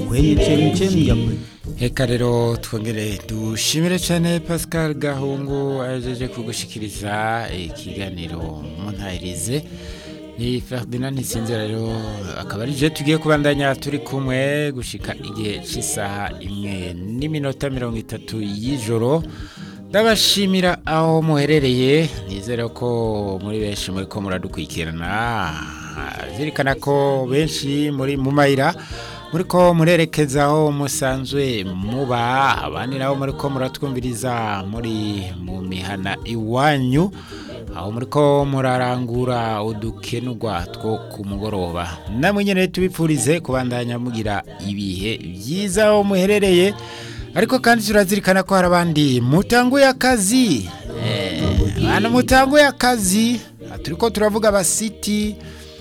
kwenye chemchemi ya kweli. Eka rero twongere dushimire cyane Pascal Gahungu ajeje kugushikiriza ikiganiro muntahirize ni Ferdinand Nsinzira rero akaba ari je tugiye kubandanya turi kumwe gushika igihe cy'isaha imwe n'iminota mirongo itatu y'ijoro ndabashimira aho muherereye nizere ko muri benshi muri ko muradukurikirana zirikana ko benshi muri mu mayira muri ko murerekeza aho musanzwe muba abandi nabo muri ko muratwumviriza muri mu mihana iwanyu aho muri ko murarangura udukenurwa two ku mugoroba namwe nyine tubipfurize kubandanya mugira ibihe byiza aho muherereye ariko kandi turazirikana ko hari abandi mutanguye akazi abantu mutanguye akazi turi ko turavuga abasiti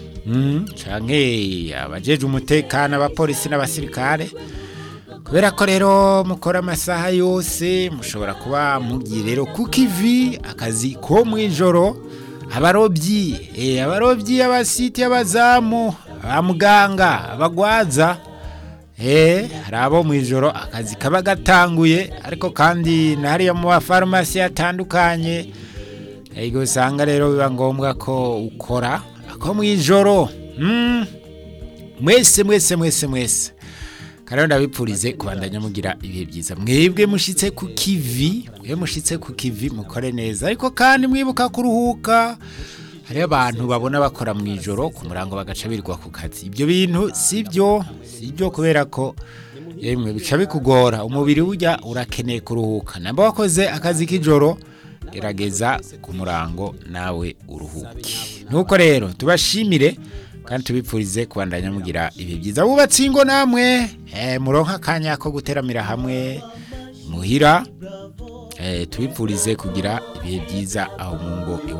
canke abajeje umutekano abapolisi n'abasirikare kubera ko rero mukora amasaha yose mushobora kuba mugiye rero ku kivi akazi ko mu ijoro abarobyi abarobyi abasiti abazamu abamuganga abagwaza hari abo mu ijoro akazi kaba gatanguye ariko kandi na hariya mu mafarumasi atandukanye usanga rero biba ngombwa ko ukora ako mu ijoro mwese mwese mwese mwese kandi ndabipfurize kubandanya mugira ibihe byiza mwebwe mushyitse ku kivi mwe mushyitse ku kivi mukore neza ariko kandi mwibuka kuruhuka hariho abantu babona bakora mu ijoro ku murango bagaca birirwa ku kazi ibyo bintu si byo si byo kubera ko yemwe bica bikugora umubiri ujya urakeneye kuruhuka namba wakoze akazi k'ijoro gerageza ku murango nawe uruhuke nuko rero tubashimire kandi tubipfurize kubandanya mugira ibihe byiza bubatse ingo namwe muronka akanya ko guteramira hamwe muhira tubipfurize kugira ibihe byiza aho mu ngo